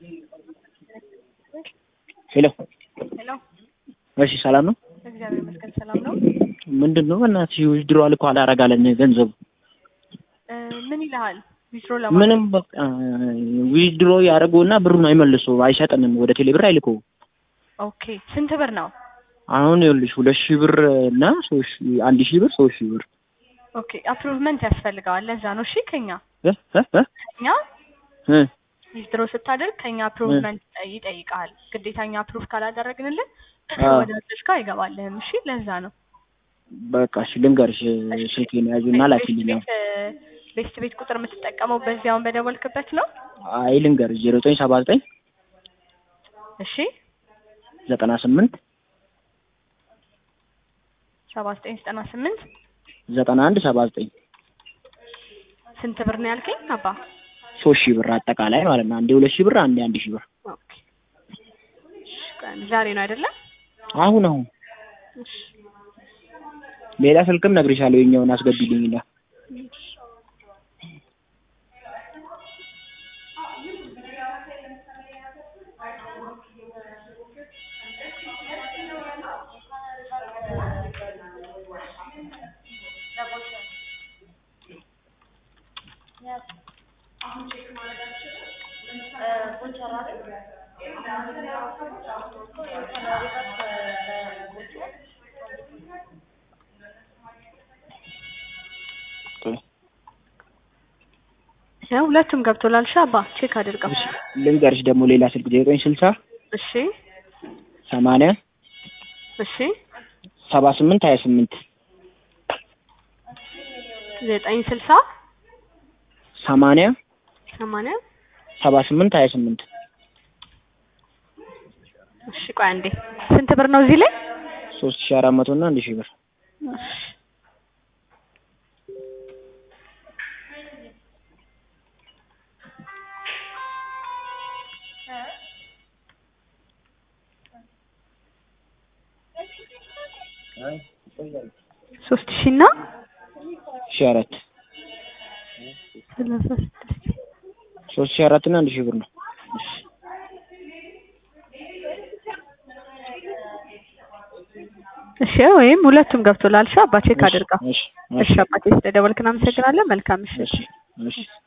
ሄሎ ሄሎ እሺ፣ ሰላም ነው? እግዚአብሔር ይመስገን ሰላም ነው። ምንድን ነው በእናትሽ ዊዝድሮዋል እኮ አላረጋለን ገንዘቡ እ ምን ይልሃል? ዊዝድሮ ለማድረግ ምንም በቃ ዊዝድሮ ያደረገውና ብሩን አይመልሱ አይሰጥንም። ወደ ቴሌ ብር አይልከው። ኦኬ ስንት ብር ነው? አሁን ይኸውልሽ ሁለት ሺህ ብር እና ሶስት ሺህ አንድ ሺህ ብር ሶስት ሺህ ብር ኦኬ አፕሩቭመንት ያስፈልገዋል። ለዛ ነው እሺ። ከኛ እ እ እ ከኛ እ ዊዝድሮ ስታደርግ ከኛ አፕሩቭመንት ይጠይቃል። ግዴታኛ አፕሩቭ ካላደረግንልን አዎ። ወደ እርሽ ጋር አይገባልህም። እሺ ለዛ ነው። በቃ እሺ ልንገርሽ ስልኬን ያዡና ላኪልኝ። ቤት ቤት ቤት ቁጥር የምትጠቀመው በዚያውን በደወልክበት ነው? አይ ልንገርሽ ዜሮ ዘጠኝ ሰባ ዘጠኝ እሺ ዘጠና ስምንት ሰባ ዘጠኝ ዘጠና ስምንት ዘጠና አንድ ሰባ ዘጠኝ ስንት ብር ነው ያልከኝ አባ? ሶስት ሺህ ብር አጠቃላይ ማለት ነው። አንዴ ሁለት ሺህ ብር አንዴ አንድ ሺህ ብር ኦኬ እሺ፣ ቆይ ዛሬ ነው አይደለም? አሁን አሁን እሺ ሌላ ስልክም ነግሬሻለሁ። የኛውን አስገቢልኝና ያው ሁለቱም ገብቶላል። እሺ አባ ቼክ አድርገው። ልንገርሽ ደግሞ ሌላ ስልክ ዜሮ ዘጠኝ ስልሳ እሺ ሰማንያ እሺ ሰባ ስምንት ሀያ ስምንት ዘጠኝ ስልሳ ሰማንያ ሰማንያ ሰባ ስምንት ሀያ ስምንት እሺ ቆይ አንዴ ስንት ብር ነው እዚህ ላይ? ሶስት ሺህ አራት መቶ እና አንድ ሺህ ብር እሺ ሶስት ሺህ እና ሺህ አራት ሰላሳ ስድስት ሶስት ሺህ አራት እና አንድ ሺህ ብር ነው። እሺ ወይም ሁለቱም ገብቶላል። እሺ አባ ቼክ እሺ፣ አድርገው። እሺ፣ እሺ አባቴ ስለደወልክ እናመሰግናለን። መልካም ምሽት። እሺ፣ እሺ።